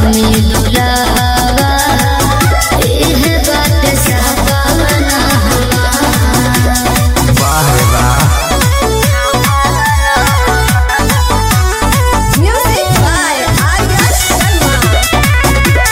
में दुलावा एह बात सपना वाह रे वाह म्यूजिक बाय आर्या शर्मा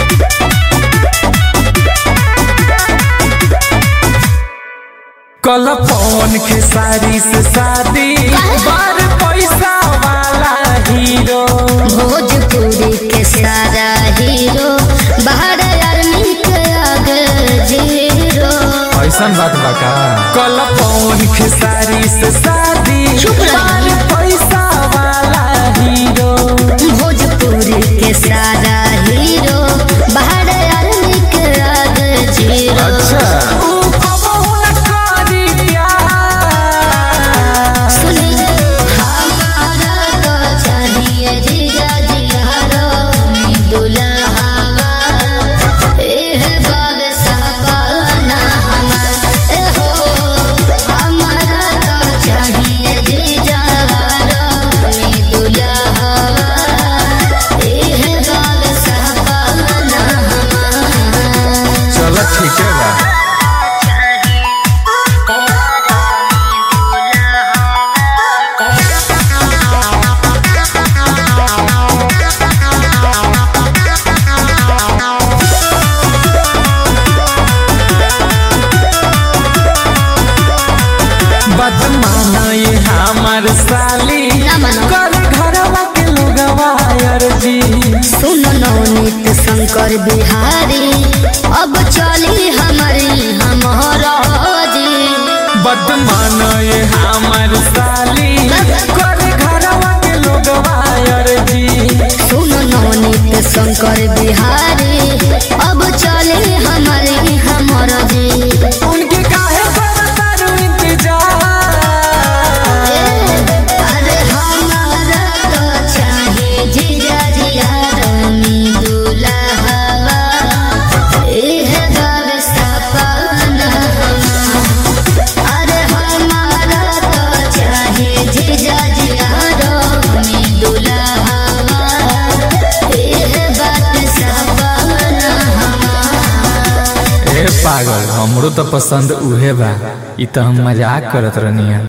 कल पवन के सारी से शादी बार पैसा वाला हीरो भोजपुरी के सारा हीरो बाहर आर्मी के आगे जीरो ऐसा बात बा का कल पवन के सारी से शादी चुप रह। बार पैसा वाला हीरो भोजपुरी के सारा हीरो बाहर आर्मी के आगे जीरो अच्छा ऊ कबहू न करी प्यार सुनी हमारा तो चाहिए जीजा जियारो दुल्हावा एह बाग सपना हमार ए हो हमारा तो चाहिए जीजा दुल्हावा एह बाग सपना हमार चलो ठीक है बा बदमाना ये हमार साली ना मानो। कर घरवा के लोगवा अर्जी सुनो नवनीत शंकर बिहारी अब चली हमारी हमारा जी बदमाना ये हमार साली कर घरवा के लोगवा अर्जी सुनो नवनीत शंकर बिहारी अब चली हमारी हमारा जी उनके काहे करतारू इंतजार अरे हमारा तो चाहिए जीजा जिया रमी दुल्हावा एह बाब सपना अरे हमारा तो चाहिए जीजा जिया रमी दुल्हावा एह बात सपना ए पागल हमरो तो पसंद उहे बा ई तो हम मजाक करत रहनी